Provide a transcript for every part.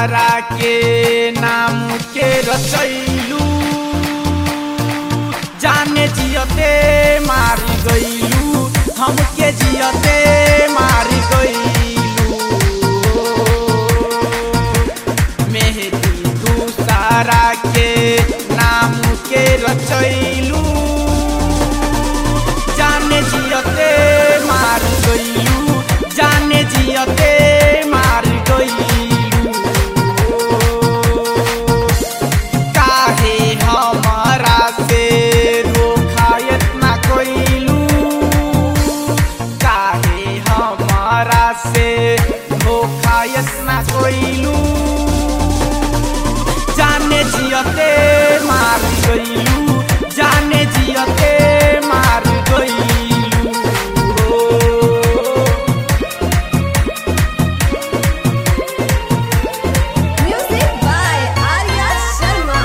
दूसरा के नाम के रचैलू जाने जियते मारी गईलू हमके जियते मारी गईलू मेहदी दूसरा के नाम के रचैलू जाने जियते मार गईलू जाने जियते मार गईलू काहे हमारा से धोखा इतना कईलू काहे हमारा से धोखा इतना कईलू जाने जियते मार गईलू जाने जियते मार गईलू Music by Arya Sharma.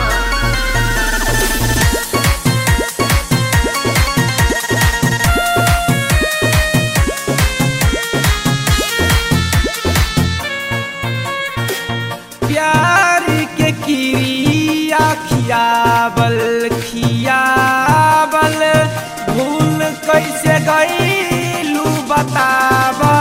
प्यार के किरिया खियाबल खियाबल भूल कैसे गईलू बताबा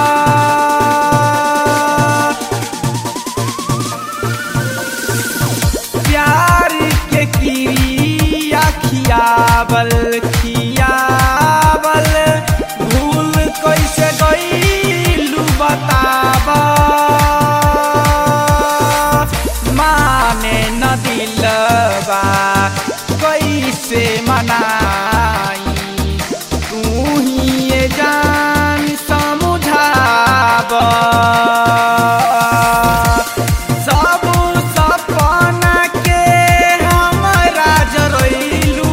प्यार के किरिया खियाबल खियाबल भूल कैसे गईलू बताबा माने न दिलबा कैसे मनाई तू ही ये जान समझाबा सब सपना के हमरा जरैलू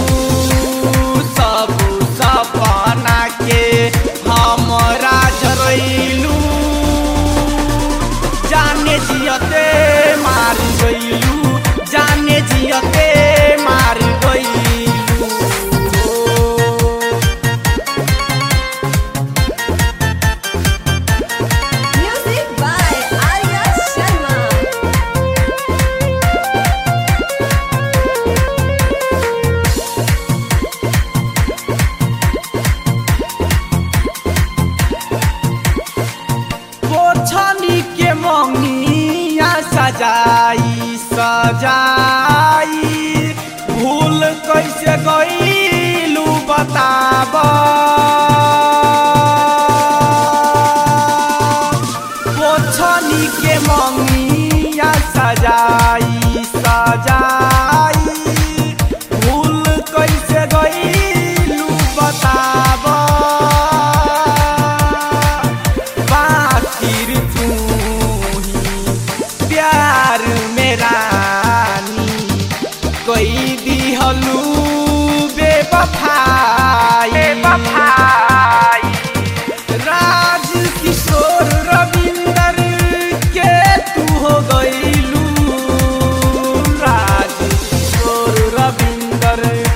सब सपना के हमरा जरैलू जाने जियते मार गईलू जाने जियते मार गईलू Music by Arya Sharma. पोछनी के मंगिया सजाई सजाई भूल कैसे गईलू बताब पोछनी के मंगिया सजाई सजाई भूल कैसे गईलू बताब बाकिर तू ही प्यार मेरा कोई दिहलू बेवफाई बेवफाई राज किशोर रविंदर के तू हो गईलू राज किशोर रविंदर